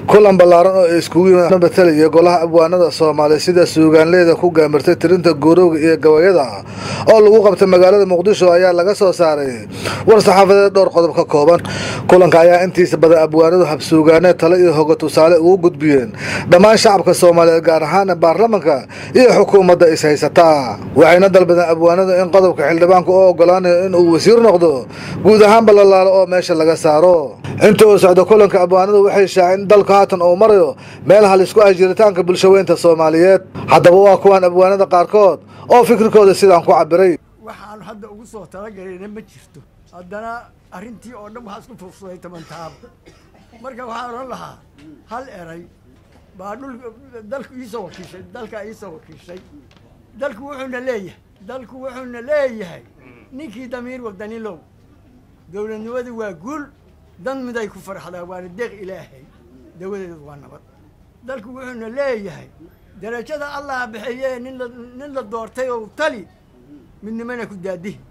kulan ballaaran oo ay iskugu yimid matalaya golaha abwaanada soomaaliya sida suugaanleyda ku gaamirtay tirinta guurowga iyo gabayada oo lagu qabtay magaalada muqdisho ayaa laga soo saaray war saxaafadeed dhowr qodob ka kooban kulanka ayaa intiisa badan abwaanadu habsuugaaneed tale iyo hoga tusaale ugu gudbiyeen dhammaan shacabka soomaaliyeed gaar ahaan baarlamanka iyo xukuumadda is haysataa waxayna dalbadeen abwaanadu in qodobka xildhibaanku oo ogolaanayo inuu wasiir noqdo guud ahaanba la laalo oo meesha laga saaro inta uu socdo kulanka abwaanadu waxay shaaceen in dalku haatan uu marayo meel halisku ah jiritaanka bulshaweynta soomaaliyeed haddaba waa kuwaan abwaanada qaarkood oo fikirkooda sidaan ku cabiray waxaan hadda ugu soo talagelayna ma jirto haddana arrintii oo dhan waxaa isku fursaday toban taab marka waxaan odhan lahaa hal eray baa dhul dalku iisoo wakiishay dalkaa iisoo wakiishay dalku wuxuuna leeyahay dalku wuxuuna leeyahay ninkii damiir wadanilow dowladnimadu waa guul dan miday ku farxdaa waana deeq ilaahay dawadeedu waa nabad dalku wuxuuna leeyahay darajada allah bixiye nin la nin la doortay oo tali midnimana ku daadihi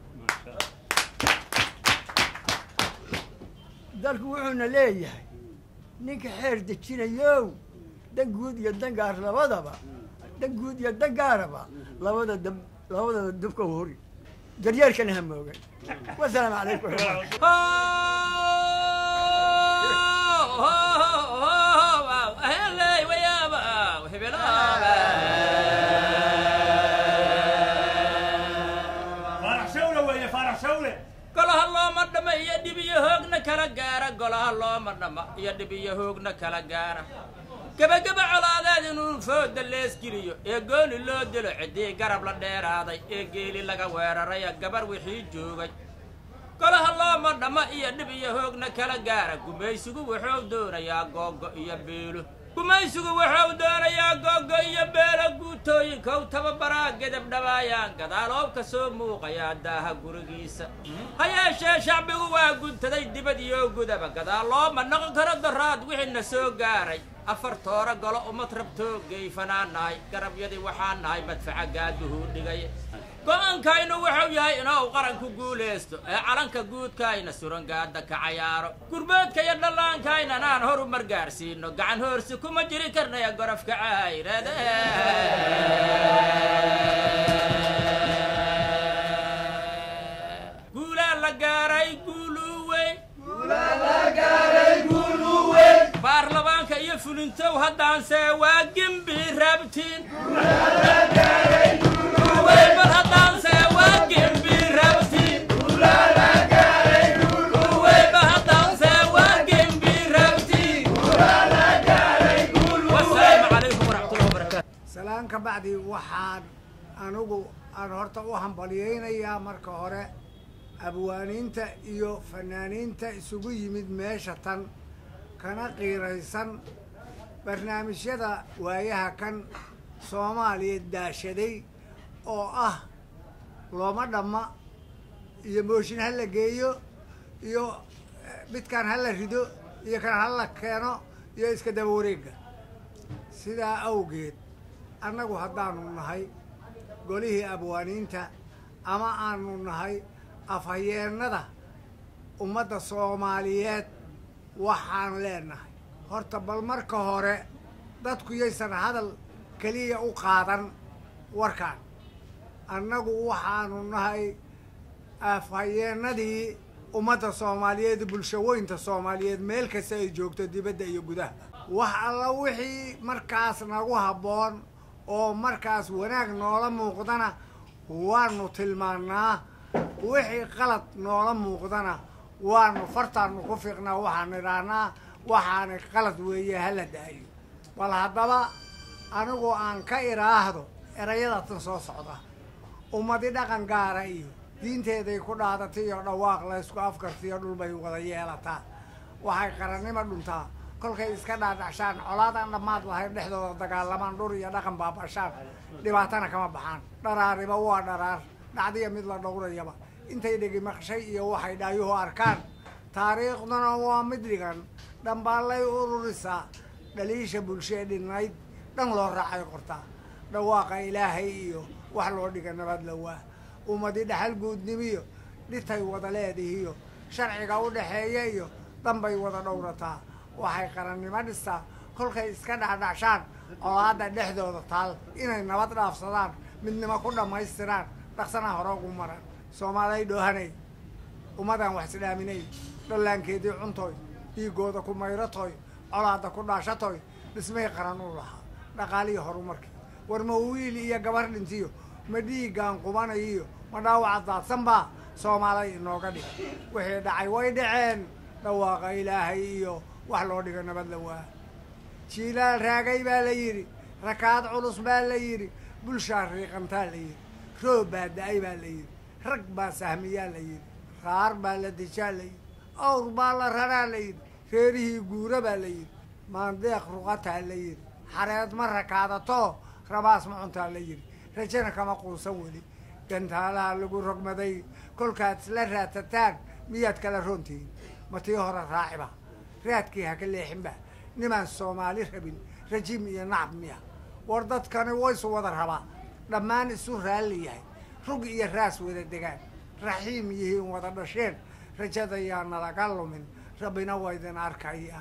dalku wuxuuna leeyahay ninka xeer dejinayow dan guud iyo dan gaar labadaba dan guud iyo dan gaaraba labada dab labadaba dabka hori daryeerkana ha moogan wasalaamu calaykum golaha looma dhama iyo dhib iyo hoogna kala gaara golaha looma dhama iyo dhib iyo hoogna kala gaara gebageba colaadeed inuu fooda leesgeliyo ee gooni loo dilo ciddii garab la dheeraaday ee geeli laga weeraraya gabar wixii joogay golaha looma dhama iyo dhib iyo hoogna kala gaara gumaysigu wuxuu doonayaa googo iyo beelo gumaysigu wuxuu doonayaa googo iyo beelo guutooyinkow tababaraa gedab dhabaayaan gadaaloob ka soo muuqayaa daaha gurigiisa ha yeeshee shacbigu waa guntaday dibad iyo gudaba gadaal looma noqon karo daraad wixiina soo gaaray afar toora golo umad rabtoo geyfanaan nahay garabyadii waxaan nahay madfaca gaaduhuu dhigay go-aankaynu wuxuu yahay inuu qaranku guulaysto ee calanka guudkaayna surangaada ka cayaaro gurboodka iyo dhallaankaaynan aan horu margaarsiino gacan hoorsi kuma jiri karnaya gorofka cayrade guulaa la gaaray guuluweyn baarlamaanka iyo fulintow haddaanse waa gembi rabtiin bal haddaanse waa gembi rabtiin bal haddaanse waa gembi rabtiin wasalaamu calaykum waraxmatullahi wabarakaatu salaan ka bacdi waxaan anigu aan horta u hambalyaynayaa marka hore abwaaniinta iyo fanaaniinta isugu yimid meesha tan kana qiiraysan barnaamijyada waayaha kan soomaaliya daashaday oo ah looma dhamma iyo mooshin ha la geeyo iyo midkaan ha la rido iyo kan ha la keeno iyo iska daba wareegga sidaa awgeed annagu haddaanu nahay golihii abwaaniinta ama aanu nahay afhayeennada ummadda soomaaliyeed waxaan leenahay horta bal marka hore dadku yaysan hadal keliya u qaadan warkaan annagu waxaanu nahay afhayeennadii ummadda soomaaliyeed bulshaweynta soomaaliyeed meel kasta ay joogto dibadda iyo gudaha wax alla wixii markaas nagu habboon oo markaas wanaag noola muuqdana waanu tilmaannaa wixii qalad noola muuqdana waanu fartaanu ku fiiqnaa waxaan idhaahnaa waxaana qalad weeye hala daayo bal haddaba anigu aan ka idhaahdo erayadatan soo socda ummadi dhaqan gaara iyo diinteeday ku dhaadatay iyo dhawaaq laysku afkartiyo dhulbay wada yeelataa waxay qarannimo dhuntaa kolkay iska dhaadhacshaan colaadaan dhammaad lahayn dhexdooda dagaalamaan dhur iyo dhaqan baabashaan dhibaatana kama baxaan dharaariba waa dharaar dhacdiya mid la dhowrayaba intay dhegi maqshay iyo waxay dhaayuhu arkaan taariikhduna waa mid dhigan dhambaallay ururisaa dhaliisha bulshee dhinnayd dhan loo raacay qortaa dhawaaqa ilaahay iyo wax loo dhiga nabad lawaa ummadi dhaxal guudnimiyo dhitay wada leedihiyo sharciga u dhaxeeya iyo danbay wada dhowrataa waxay qarannimo dhistaa kolkay iska dhacdhacshaan colaadda dhexdooda taal inay nabad dhaafsadaan midnimo ku dhammaystiraan dhaqsana hore ugu maran soomaalay dhoohanay ummadan wax isdhaaminay dhallaankeedii cuntoy dhiigooda ku mayratoy colaadda ku dhaashatoy dhismay qaran u lahaa dhaqaalihii horumarkii war ma wiil iyo gabar dhintiyo ma dhiiggaan qubanayiyo ma dhaawaca daadsanbaa soomaalay inooga dhig wixii dhacay way dhaceen dhawaaqa ilaahay iyo wax loo dhigo nabad la waa jiilaal raagay baa la yidhi rakaad culus baa la yidhi bulshaa riiqantaa la yidhi roob baa da-ay baa la yidhi rag baa sahmiyaa la yidhi qaar baa la dijaa la yidhi awr baa la raraa la yidhi reerihii guura baa la yidhi maandeeq ruqataa la yidhi xareed ma rakaadato rabaas ma cuntaa la yidhi rajana kama quusan weli gantaalaha lagu rogmaday kolkaad isla raadsataan miyaad kala roontihiin ma tii hore raaciba raadkii ha ka leexinba nimaan soomaali rabin rajiim iyo nacab miya war dadkani waysu wada rabaa dhammaan isu raalli yahay rug iyo raas wada degaan raxiim yihiin wada dhasheen rajada yaa nalaga lumin rabbina waa idin arkaya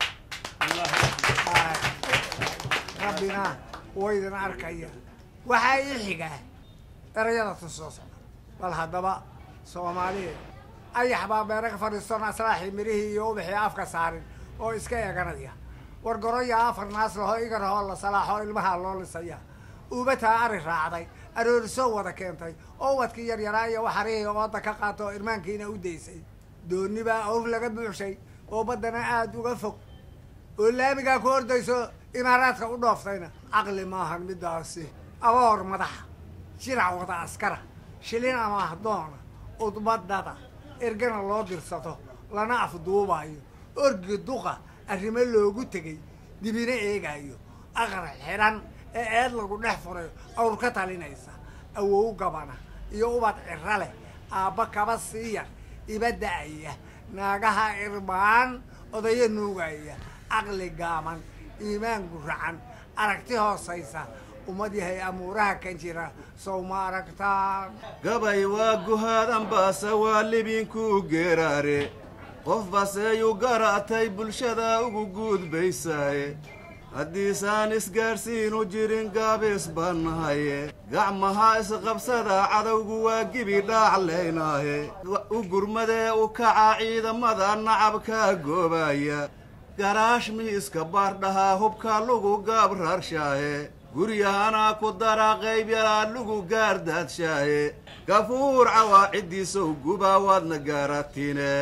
rabbina waa idin arkaya waxaa ii xigaa erayada tu soo socda bal haddaba soomaaliya ayax baa beera ka fadhiistoon aslaaxii mirihii iyo ubaxii afka saarin oo iska eeganaya war goroya afar naas laho igar hoo la salaaxo ilmaha loo lisaya uubataa ari raacday aroorisoo wada keentay oo ubadkii yaryaraa iyo waxarihii ooda ka qaato oo irmaankiina u daysay dooni baa awr laga buuxshay oo baddana aada uga fog oo laamigaa ku ordayso imaaraadka u dhooftayna caqli maahan midaasi aboor madaxa jirac wada askara shilin ama ahdoona udbadada ergana loo dirsato lana afduubayo orgi duqa arrimo loogu tegay dibina eegayo aqar xidhan ee eed lagu dhex furay awr ka talinaysa awow gabana iyo ubad ciro leh aabba kaba siiya iba da-aya naagaha irbaan odayo nuugaya caqli gaaban iimaan guracan aragti hoosaysa ummad yahay amuuraha kan jira sow ma aragtaan gabay waa guhaadan baase waa libinkuu geeraare qof baseeyu garatay bulshada ugu guudbaysaaye haddiisaan isgaadhsiinu jirin gaabis bannahaye gacmaha isqabsada cadowgu waa gibi dhaaclaynaaye u gurmadee u kaca ciidamada nacabkaa goobaya garaash miiska baardhahaa hubka lugu gaabrarshaaye guryahanaa ku dara qayb yaraa lugu gaardaadshaye gafuur cawaaciddiisow gubaa waadna gaaratine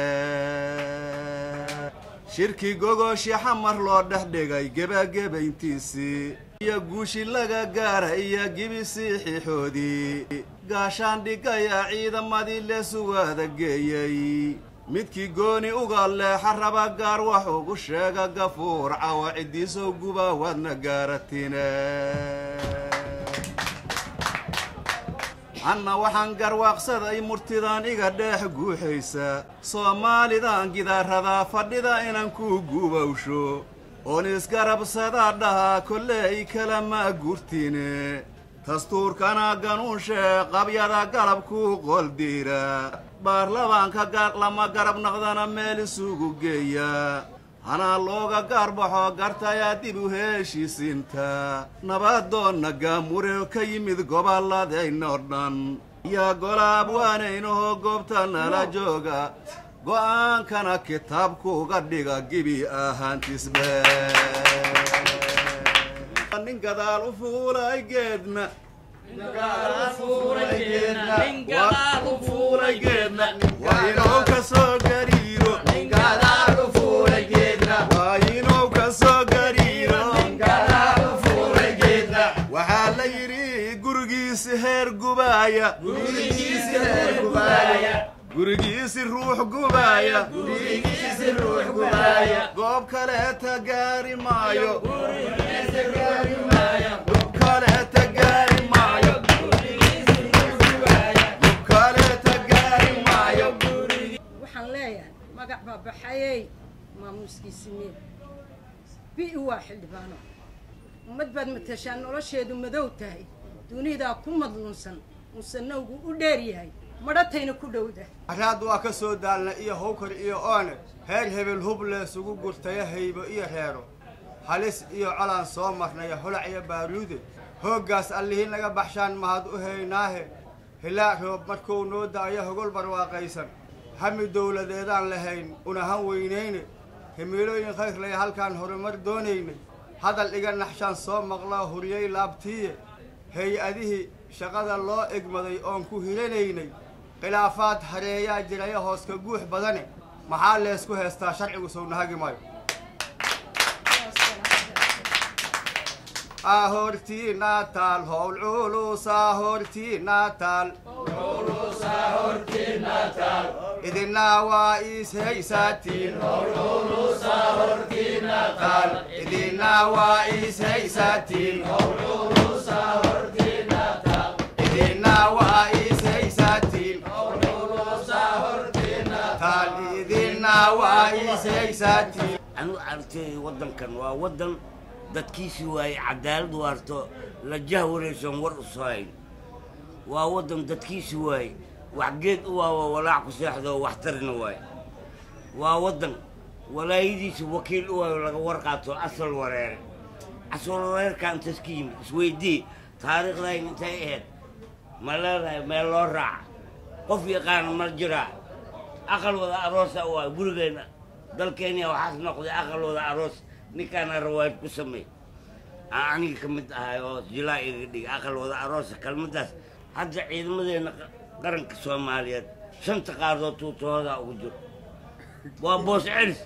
shirki gogooshi xamar loo dhex dhigay gebagebayntiisii iyo guushi laga gaara iyo gibisii xixoodii gaashaan dhigaya ciidamadii leesuwaada geeyey midkii gooni uga leexa raba gaar wax ugu sheega gafuur cawa ciddiisow gubaa waadna gaaratine anna waxaan garwaaqsaday murtidan iga dheex guuxaysa soomaalidan gidaaradaa fadhida inaan ku gubawsho oon isgarabsadaa dhahaa kolley kalama gurtine dastuurkana ganuunshe qabyada galabkuu qoldiira baarlabaanka lama garab naqdana meel isugu geeya hanaa looga gaarbaxo gartayaa dib u heeshiisinta nabadoonna gaamure ka yimid gobolladayno dhan yaa golaab waanaynahoo goobta nala jooga go'aankana kitaabkuuga dhiga gibi ahaantisbe nin gadaal u fuulay geedna waa inuu ka soo gariiro waa inuu ka soo gariiro waxaa la yidhi gurigiisi heer gubaaya gurigiisi ruux gubaaya goob kaleeta gaari maayo goob kaleeta gaari maayo goob kaleeta gaari maayo waxaan leeyahay magac baa baxayey maamuuskiisi miya bi waa xildhibaano ummad baad matashaa nolosheedu madow tahay dunidaa ku madluunsan musanowgu u dheer yahay madhatayna ku dhowda araad waa ka soo daalna iyo hawkar iyo oone heer hebel hub leesugu gurtaya haybo iyo reero halis iyo colaan soo marnaya holac iyo baaruude hooggaas allihii naga baxshaan mahad u haynaahe hilaa roob markuu noo da'ayo hogol barwaaqaysan hami dowladeedaan lahayn unahan weynayne himiilooyin khayrlaya halkaan horumar doonaynay hadal iga naxshaan soo maqlaa huriyey laabtiiye hay-adihii shaqada loo egmaday oon ku hiranaynay khilaafaad hareeyaa jiraya hooska guux badane maxaa leesku heestaa sharcigu sownahagi maayo ahortiina taal howl culusa hortiina taal idina waa is haysaatiin taal idina waa is haysaatiin idina waa is haysaatiin taal idina waa is haysaatiin anu aragtay waddankan waa waddan dadkiisii waaye cadaalad waarto la jahwaraysan war u soohayn waa waddan dadkiisii waaye wax geed u waawo walaac ku seexdo wax tarina waaye waa waddan walaayadiisa wakiil u waayo laga warqaato asal wareere asal wareerka intaas ka yimid isweydii taariikhdayn intay ahayd ma leedahay meel loo raaca qof yaqaana ma jiraa aqal wada aroosa u waayo gurigeenna dalkeenia waxaas noqday aqal wada aroos ninkaana rawaayad ku sameey aan aniga ka mid ahay oo jilaa iga dhigay aqal wada aroosa kelmaddaas hadda ciidamadeena qaranka soomaaliyeed shanta qaardood tuutahoodaa ugu jiro waa boos celis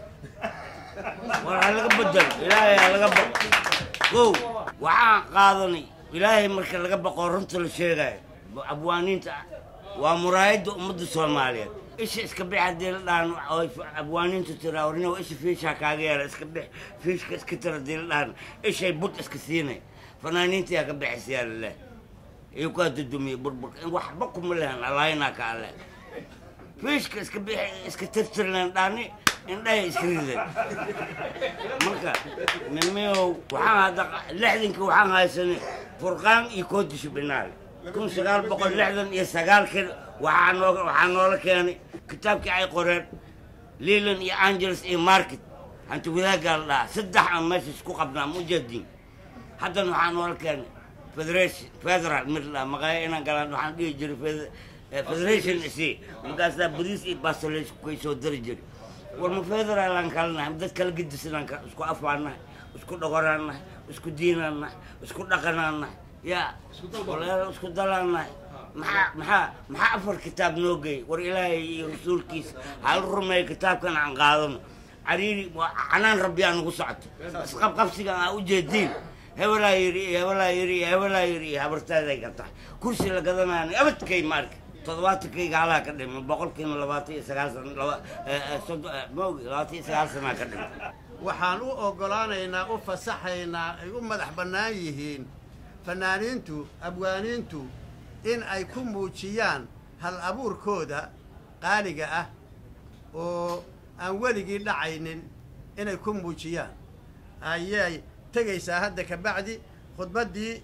war ha laga bedelo ilaahay ha laga baqo kow waxaan qaadanay ilaahay marka laga baqo runta la sheegayo abwaaniinta waa muraayadda ummadda soomaaliyeed isha iska bix haddii la dhahan oy abwaaniintu tiraa warnimo isha fiishaa kaaga yeela iska bix fiishka iska tira haddii la dhahan ishay bud iska siinay fanaaniinta yaa ka bixisa yaa lileh iyo kaa dudumiye burburka in waxba kuma lehan alaayinaa ka ale fiishka iska bix iska tirtirleen dhani indhahay iska rideen marka nimiyow waxaan hadda lixdanka waxaan haysanay furqaan iyo koodisho binaale kun sagaal boqol lixdan iyo sagaalkan waxaa noo waxaa noola keenay kitaabkii ay qoreen leland iyo angeles iyo market hanti wadaaggaa la dhahaa saddex aan meesha isku qabnaa mujadiin haddana waxaa noola keenay federation federal mid la maqaaya inaan galaan waxaan dhihi jiray fed- federation isi markaasaa bariis iyo bastoleys kay soo dari jiray war ma federal aan kala nahay dad kala gedisanaan ka isku afaan nahay isku dhogoraan nahay isku diinaan nahay isku dhaqanaan nahay yaa walaalo isku dalaan nahay maxaa maxaa maxaa afar kitaab noo geey war ilaahay iyo rasuulkiisa hal rumeeyo kitaabkan aan qaadano cariiri waa canaan rabbi aan ugu socoto isqabqabsigan aa ujeediin hebelaa yiri iyo hebelaa yiri iyo hebelaa yiri iyo habartaaday ka tahay kursi la gadanaana abadkay maarka toddobaatankayga halaa ka dhima boqolkiina labaatan iyo sagaal sana laba maogi labaatan iyo sagaal sanaa ka dhima waxaan u oggolaanaynaa u fasaxaynaa ay u madax bannaan yihiin fanaaniintu abwaaniintu in ay ku muujiyaan hal abuurkooda qaaliga ah oo aan weligii dhacaynin inay ku muujiyaan ayay tegaysaa hadda ka bacdi khudbaddii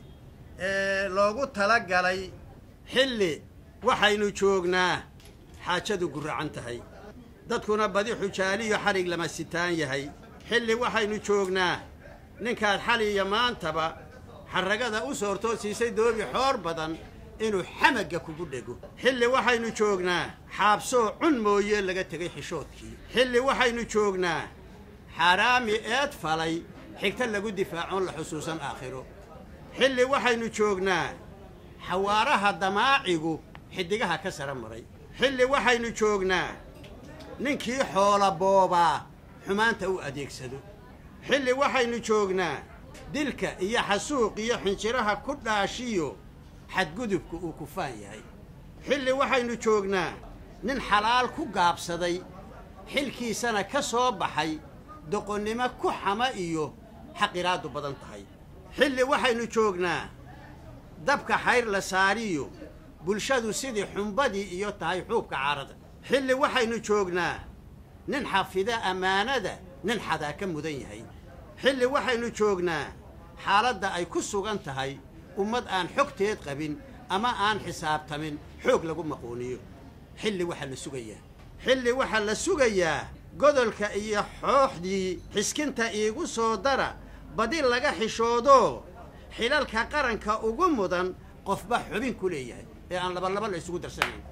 loogu talagalay xilli waxaynu joognaa xaajadu guracan tahay dadkuna badi xujaaliyo xarig lama sitaan yahay xilli waxaynu joognaa ninkaad xali iyo maantaba xarragada u soortoo siisay doobi xoor badan inuu xamagga kugu dhego xilli waxaynu joognaa xaabsoo cun mooye laga tegay xishoodkii xilli waxaynu joognaa xaaraami eed falay xigta lagu difaacoon la xusuusan aakhiro xilli waxaynu joognaa xawaaraha damaacigu xiddigaha ka sara maray xilli waxaynu joognaa ninkii xoola boobaa xumaanta u adeegsado xilli waxaynu joognaa dilka iyo xasuuq iyo xinjiraha ku dhaashiyo xadgudubka uu kufaan yahay xilli waxaynu joognaa nin xalaal ku gaabsaday xilkiisana ka soo baxay doqonnimo ku xama iyo xaqiraadu badan tahay xilli waxaynu joognaa dabka xayr la saariyo bulshadu sidii xumbadii iyo tahay xuubka caarada xilli waxaynu joognaa nin xafida ammaanada nin xadaa ka mudan yahay xilli waxaynu joognaa xaaladda ay ku sugan tahay ummad aan xogteed qabin ama aan xisaabtamin xoog lagu maquuniyo xilli waxaa la sugayaa xilli waxaa la sugayaa godolka iyo xooxdii xiskinta iigu soo dara badi laga xishoodo xilalka qaranka ugu mudan qofba xubin ku leeyahay ee aan labalaba la isugu darsanayn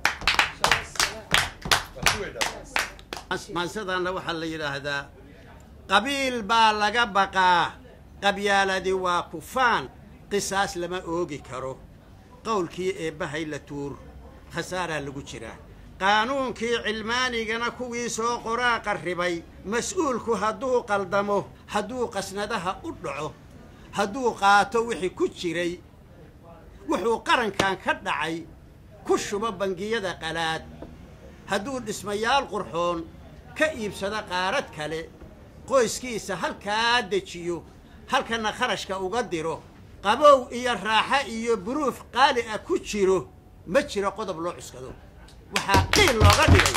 maansadaana waxaa la yidhaahdaa qabiil baa laga baqaa qabyaaladi waa kufaan qisaas lama oogi karo qowlkii eebbahay la tuur khasaaraa lagu jiraa qaanuunkii cilmaanigana kuwii soo qoraa qarribay mas-uulku hadduu qaldamo hadduu qasnadaha u dhaco hadduu qaato wixii ku jiray wuxuu qarankan ka dhacay ku shubo bangiyada qalaad hadduu dhismayaal qurxoon ka iibsado qaarad kale qoyskiisa halkaa dejiyo halkana kharashka uga diro qabow iyo raaxo iyo buruuf qaali ah ku jiro ma jiro qodob loo cuskado waxaa qiil looga dhigay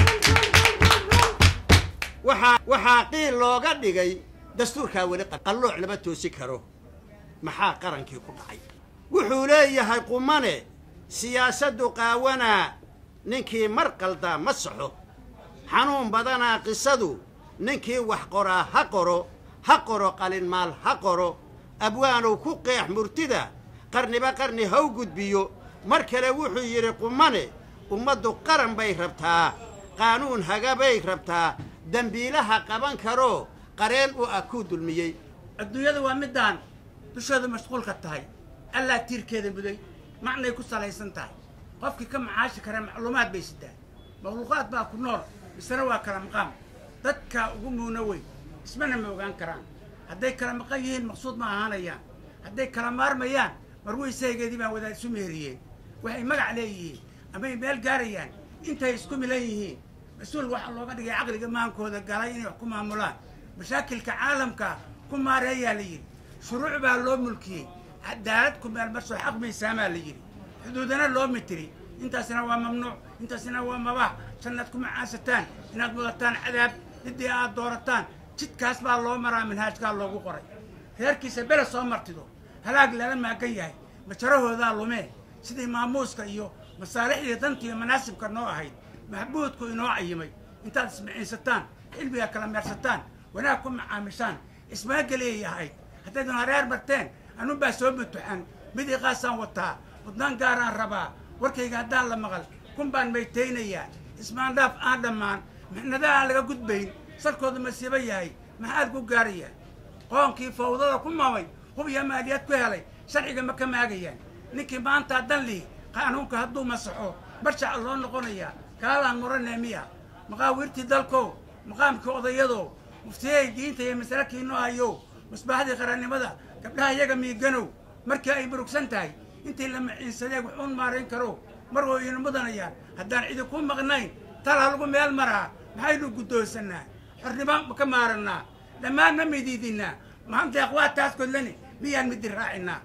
waxaa waxaa qiil looga dhigay dastuurkaa weli qallooc lama toosi karo maxaa qarankii ku dhacay wuxuu leeyahay qumane siyaasaddu qaawanaa ninkii mar qaldaa ma saxo xanuun badanaa qisadu ninkii wax qoraa ha qoro ha qoro qalinmaal ha qoro abwaanow ku qeex murtida qarniba qarni haw gudbiyo mar kale wuxuu yidhi qumane ummaddu qaran bay rabtaa qaanuun hagabay rabtaa dembiilaha qaban karoo qareen u ah kuu dulmiyey adduunyada waa middaan dushooda mashquulka tahay allaa tiirkeeda muday macnay ku salaysan tahay qofkii ka macaashi kara macluumaad bay sitaa makhluuqaad baa ku nool misena waa kala maqaam dadka ugu muuna weyn ismana ma ogaan karaan hadday kala maqan yihiin maqsuud ma ahaanayaan hadday kala maarmayaan marweysaygeedii baan wadaad isu meheriyeen waxay magac leeyihiin amay meel gaarayaan intay isku milan yihiin mas-uul waxaa looga dhigay caqliga maankooda galay inay wax ku maamulaan mashaakilka caalamka ku maareeyaa la yidhi shuruuc baa loo mulkiyey cadaalad ku meelmarsoo xaq miisaamaa la yidhi xuduudana loo mitiri intaasina waa mamnuuc intaasina waa mabax jannaad ku macaasataan inaad mudataan cadaab ciddii aad doorataan jidkaas baa loo maraa manhaajkaa loogu qoray reerkiisa bele soo martido halaag lala maagan yahay majarahoodaa lumee sidii maamuuska iyo masaalixdii danta iyo manaasibka noo ahayd maxbuudku inoo cayimay intaad ismiciinsataan xilbiga kala meersataan wanaag ku macaamishaan ismaageliya ahayd haddaydan hareer marteen anunbaa soo butuxan mid iqaasaan wataa mudnaan gaaraan rabaa warkayga haddaan la maqal kun baan maytaynayaa ismaandhaaf aan dhammaan mixnadaha aan laga gudbayn salkooda masiibo yahay maxaad ku gaarayaa qoonkii fawdada ku mamay hub iyo maaliyad ku helay sharciga ma ka maagayaan ninkii maanta dan lihi qaanuunka hadduu masaxo barshaca loo noqonayaa kaalaan muranee miya maqaawiirtii dalkow maqaamkii odayadow muftiyey diinta iyo masalakiinoo hayow musbaaxdii qarannimada gabdhaha iyaga miiganow markii ay murugsan tahay intii la maciinsadee wuxuun maarayn karo mar oo ina mudanayaan haddaan cidi ku maqnayn talha lagu meel maraa maxaynu guddoonsannaa xornimo ma ka maarannaa dhammaan ma midiidinaa maanta akhwaataas godlani miyaan midi raacinaa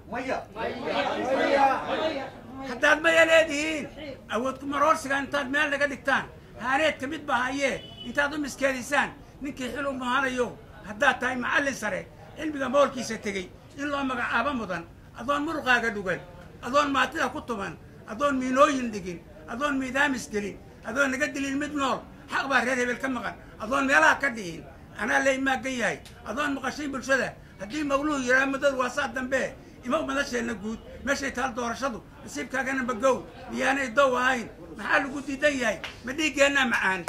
haddaad maya leedihiin awood ku maroorsiga intaad meel naga dhigtaan haaneedka mid ba hayee intaad u miskeedisaan ninkii xil u mahanayo haddaad tahay macallin sare cilmiga moolkiisa tegey in loo magacaabo mudan adoon muruqaaga dhugan adoon maatida ku tuman adoon miinooyin dhigin adoon miidaamis gelin adoon naga dilin mid nool xaq baa reer hebel ka maqan adoon meelaha ka dhihin anaa lay maagan yahay adoon maqashay bulshada haddii mawluhu yiraa muddadu waa saa dambe ima madasheenna guud meeshay taal doorashadu nasiibkaagana magow miyaanay dow ahayn maxaa lagu diidan yahay ma dhiiggeenna macaan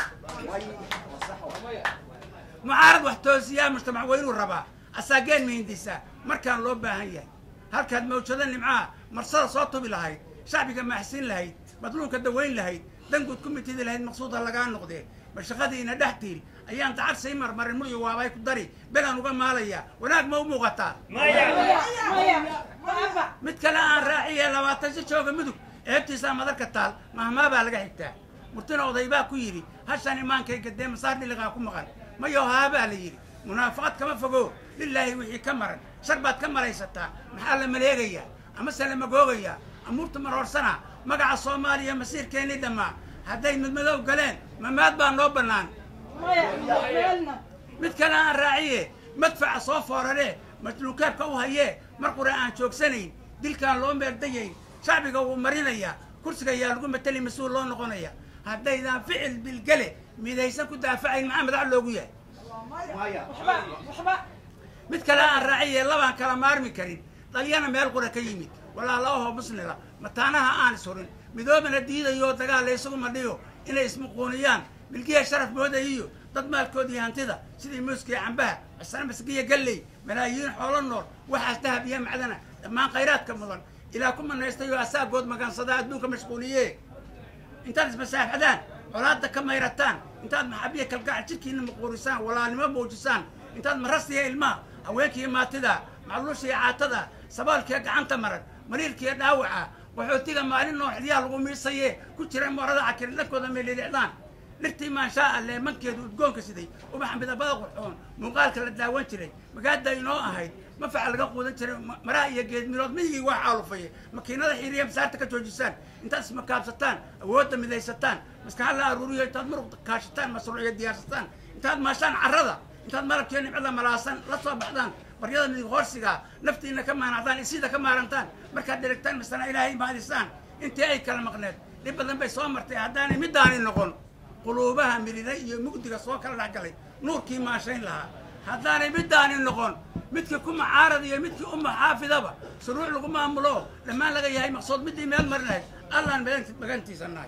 mucaarad wax toosiyaa mujtamac weynuu rabaa asaageen mihindisaa markaan loo baahan yahay halkaad mawjado nimcaha marsada soo tubi lahayd shacbiga maaxsiin lahayd madluunka dawayn lahayd danguud ku mitidi lahayd maqsuuda lagaa noqdee mashaqadiina dhex tiil ayaan dacar sii marmarin muryo waabay ku dari belaan uga maalayaa wanaag ma u muuqataa mid kale aan raaciye labaatan si jooga mudug eebtiisaa madarka taal mahmaabaa laga xigtaa murtina odaybaa ku yidhi hashaan imaankayga dee masaar dhiliqaa ku maqan mayo haabaa la yidhi munaafaqad kama fogo lilaahi wixii ka maran shar baad ka malaysataa maxaa la maleegayaa amase la magoogayaa amuurta maroorsana magaca soomaaliya masiirkeennii dhammaa hadday midmadow galeen mamaad baa noo bannaan mid kale aan raaciye madfaca soo fooraree majluukaabka u hayee mar qura aan joogsanayn dilkaan loo meeldayayn shacbiga wuu marinayaa kursiga ayaa lagu mateli mas-uul loo noqonaya haddaydaan ficil bilgele midaysan ku daafacayn maxaa madax loogu yahay mid kale aan raaciye labaan kala maarmi karin dhalyana meel qura ka yimid walaalaahoo muslila mataanaha aan ishurin midoobana diidayo dagaal la isugu madhiyo inay ismuquuniyaan milkiya sharaf moodayiyo dad maalkoodii hantida sidii muuskiya cambaha cisana masgiya galley malaayiin xoolo nool waxaas dahab iyo macdana dhammaan khayraadka mudan ilaa ku manaystayo asaagood magansada adduunka mashquuliye intaad ismasaaxadaan colaadda ka mayrataan intaad maxabiya kalgacal jidhkiina muquurisaan walaalnimo muujisaan intaad marasiya ilmaha haweenkiiyo maatida macluushiya caatada sabaalkiya gacanta maran mariirkiiyo dhaawaca qaxootiga maalin noo xilyaha lagu miisaye ku jira moorada cakirin dhankooda meelidhicdaan dhirtii maanshaa alle mankeedu udgoonka siday ubaxa midabada qurxoon muuqaalka la daawan jiray magaada inoo ahayd mafaca laga quudan jiray maraha iyo geedmirood miyigii wax aalufaya makiinada xiiriya masaarta ka joojisaan intaad ismakaabsataan awoodda midaysataan maskaxa la aruuriyo intaad muruq kaashataan masruuciyo diyaarsataan intaad maashaan carrada intaad malabkiyo nimcada malaasan la soo baxdaan baryada midig hoorsiga naftiina ka maanacdaan isiida ka maarantaan markaad dherigtaan masana ilaahay maadisaan intii ay kala maqneed dhib badan bay soo martay haddaanay middaani noqon quluubaha mirida iyo mugdiga soo kala dhexgalay nuurkii maashayn lahaa haddaanay middaani noqon midkii ku macaarad iyo midkii u maxaafidaba shuruuc lagu maamulo dhammaan laga yahay maqsuud middii meel marinayd allaan magantiisa nahay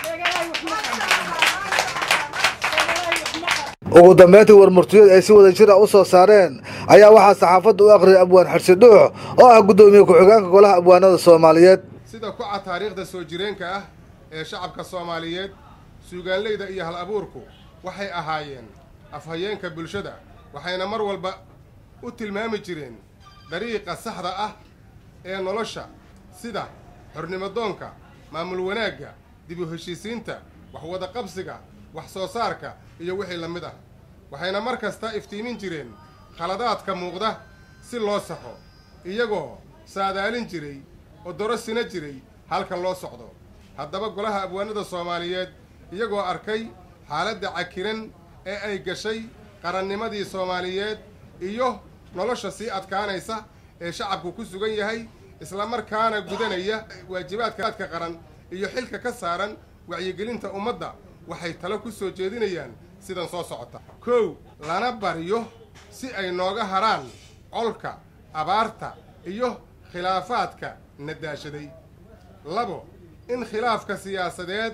ugu dambeyntii warmurtiyad ay si wada jir ah u soo saareen ayaa waxaa saxaafadda u akhriyay abwaan xirsi dhuux oo ah guddoomiye ku-xigeenka golaha abwaanada soomaaliyeed sida ku cad taariikhda soo jireenka ah ee shacabka soomaaliyeed suugaanleyda iyo hal abuurku waxay ahaayeen afhayeenka bulshada waxayna mar walba u tilmaami jireen dariiqa saxda ah ee nolosha sida xornimadoonka maamul wanaagga dib u heshiisiinta waxwada qabsiga wax soo saarka iyo wixii la mid ah waxayna mar kasta iftiimin jireen khaladaadka muuqda si loo saxo iyagoo saadaalin jiray oo dorosina jiray halka loo socdo haddaba golaha abwaanada soomaaliyeed iyagoo arkay xaaladda cakiran ee ay gashay qarannimadii soomaaliyeed iyo nolosha sii adkaanaysa ee shacabku ku sugan yahay islamarkaana gudanaya waajibaadkaadka qaran iyo xilka ka saaran wacyigelinta ummadda waxay talo ku soo jeedinayaan sidan soo socota kow lana baryo si ay nooga haraan colka abaarta iyo khilaafaadka nadaashaday labo in khilaafka siyaasadeed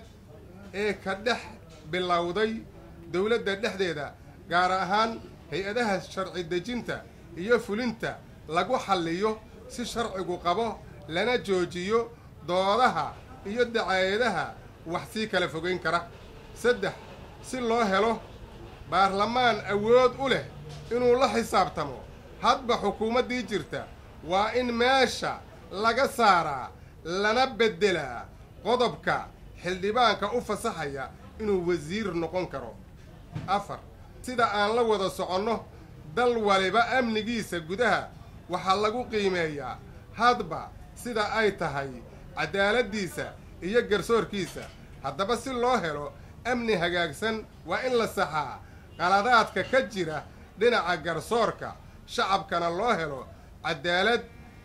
ee ka dhex bilowday dowladda dhexdeeda gaar ahaan hay-adaha sharci dejinta iyo fulinta lagu xalliyo si sharcigu qabo lana joojiyo doodaha iyo dacaayadaha wax sii kala fogayn kara saddex si loo helo baarlamaan awood u leh inuu la xisaabtamo hadba xukuumaddii jirta waa in meesha laga saaraa lana beddelaa qodobka xildhibaanka u fasaxaya inuu wasiir noqon karo afar sida aan la wada soconno dal waliba amnigiisa gudaha waxaa lagu qiimeeyaa hadba sida ay tahay cadaaladdiisa iyo garsoorkiisa haddaba si loo helo amni hagaagsan waa in la saxaa qaladaadka ka jira dhinaca garsoorka shacabkana loo helo cadaalad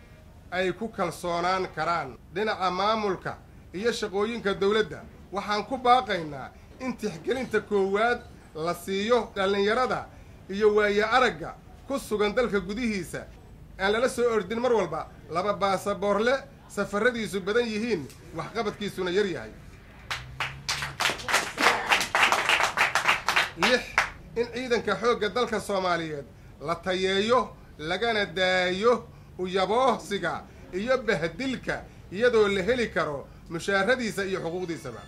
ay ku kalsoonaan karaan dhinaca maamulka iyo shaqooyinka dawladda waxaan ku baaqaynaa in tixgelinta koowaad la siiyo dhallinyarada iyo waaye aragga ku sugan dalka gudihiisa aan lala soo ordin mar walba laba baasaboorle safaradiisu badan yihiin waxqabadkiisuna yar yahay lix in ciidanka xoogga dalka soomaaliyeed la tayeeyo lagana daayo uyaboohsiga iyo bahdilka iyadoo la heli karo mushaaradiisa iyo xuquuqdiisaba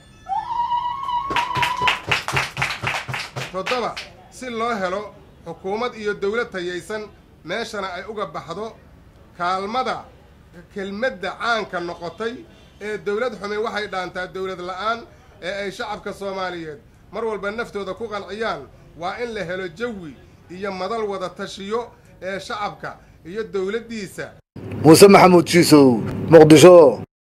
toddoba si loo helo xukuumad iyo dawlad tayaysan meeshana ay uga baxdo kaalmada kelmadda caanka noqotay ee dawlad xumi waxay dhaantaa dawlad la'aan ee ay shacabka soomaaliyeed mar walba naftooda ku qanciyaan waa in la helo jawi iyo madal wada tashiyo ee shacabka iyo dawladdiisa muuse maxamuud jiisow muqdisho